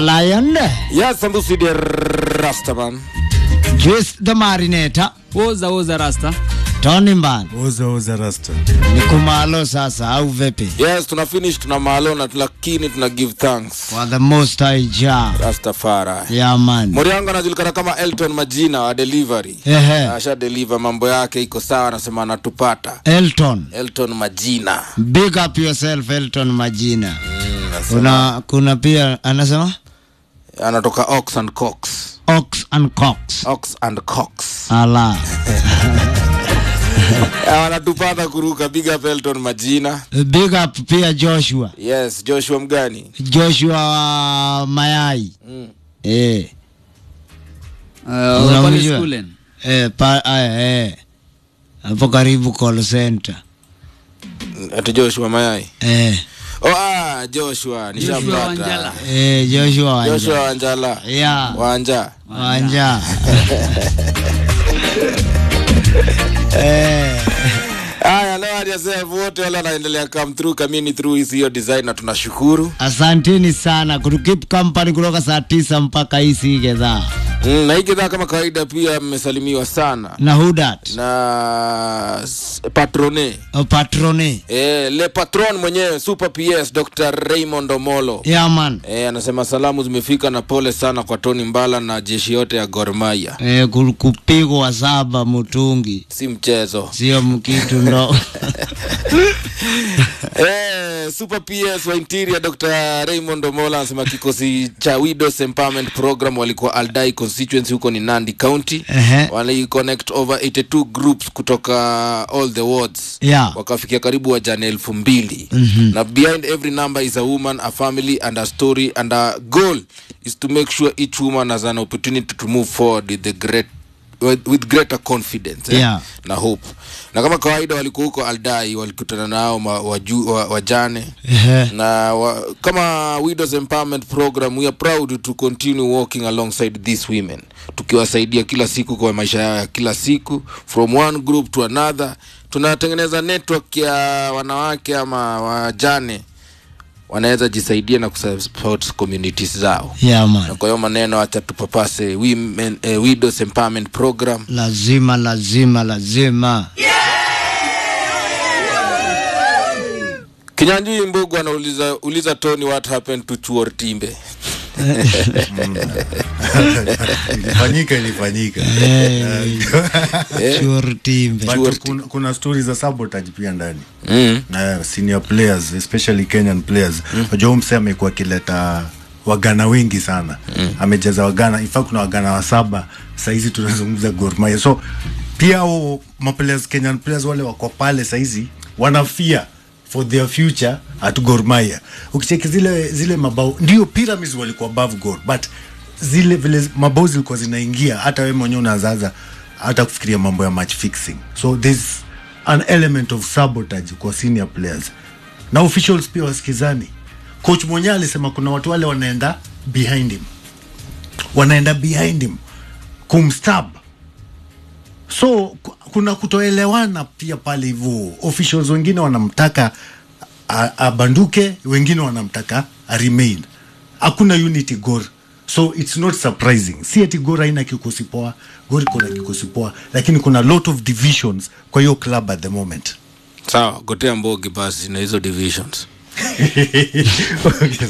Lion, Yes, Sambusi the Rastaman. Juice the Marinator, Oza oza rasta. Tony Mban. Oza oza rasta. Ni kumalo sasa au vipi? Yes, tuna finish tuna malona lakini tuna give thanks. For the most high Jah. Rastafari. Yeah man. Mori yangu anajulikana kama Elton Majina wa delivery. Ehe. Asha deliver mambo yake iko sawa, anasema anatupata. Elton. Elton Majina. Big up yourself Elton Majina. Mm, anasema- Kuna kuna pia anasema anatoka Ox and Cox. Ox and Cox. Ox and Cox. Ala. Eh, Wanatupata kuruka big up Elton Majina. Big up pia Joshua. Yes, Joshua mgani? Joshua wa Mayai. Mm. Eh. Uh, pale Unamjua? schoolen. Eh, pa, eh, eh. Hapo karibu call center. Ati Joshua Mayai. Eh. Oh, ah, Joshua, Joshua nishampata. Wanjala. Eh, Joshua Wanja. Joshua Wanjala. Yeah. Wanja. Wanja. eh. Haya, leo hajasema wote wale wanaendelea come through kamini through hizi hiyo design na tunashukuru. Asanteni sana kutukip company kutoka saa tisa mpaka hii si gedhaa. Mm, na hii kidhaa kama kawaida pia mmesalimiwa sana Na Hudat. na s- patrone O patrone. eh, le patron mwenyewe super PS Dr. Raymond Omolo Yeah man. eh, anasema salamu zimefika na pole sana kwa Tony Mbala na jeshi yote ya Gor Mahia. Eh, ku- kupigwa saba mutungi. Si mchezo. Sio mkitu ndo. Eh, Super PS wa Interior Dr. Raymond Omola anasema kikosi cha Widows Empowerment Program walikuwa Aldai constituency huko ni Nandi County. Ehe. Wali connect over 82 groups kutoka all the wards. Yeah. Wakafikia karibu wajane elfu mbili. Na behind every number is a woman, a family and a story and a goal is to make sure each woman has an opportunity to move forward with the great with, with greater confidence eh? Yeah. na hope na kama kawaida walikuwa huko aldai walikutana nao ma- waju, wa, wajane Ehe. na wa, kama widows empowerment program we are proud to continue working alongside these women tukiwasaidia kila siku kwa maisha yao ya kila siku from one group to another tunatengeneza network ya wanawake ama wajane wanaweza jisaidia na kusupport communities zao Yeah na man. kwa hiyo maneno acha tupapase women, eh, widows empowerment program Lazima lazima lazima. Kinyanjui Mbugu anauliza uliza Tony what happened to Chuor Timbe. Ilifanyika ilifanyika. Sure timbe. But kuna, kuna stories za sabotage pia ndani. Mm. Na senior players especially Kenyan players. Unajua mm. mse amekuwa akileta wagana wengi sana. Amejaza wagana. In fact kuna wagana wa saba. Saizi tunazungumza Gor Mahia. So pia hao maplayers Kenyan players wale wako pale saizi wanafia for their future at Gor Mahia. Ukicheki zile zile mabao ndio pyramids walikuwa above Gor but zile vile mabao zilikuwa zinaingia hata wewe mwenyewe unazaza hata kufikiria mambo ya match fixing. So there's an element of sabotage kwa senior players. Na officials pia wasikizani. Coach mwenyewe alisema kuna watu wale wanaenda behind him. Wanaenda behind him kumstab so ku- kuna kutoelewana pia pale hivyo officials wengine wanamtaka a- abanduke wengine wanamtaka a remain hakuna unity gor so it's not surprising si ati gor haina kikosi poa gor iko na kikosi poa lakini kuna lot of divisions kwa hiyo club at the moment Sawa, gotea mbogi basi na hizo divisions. okay.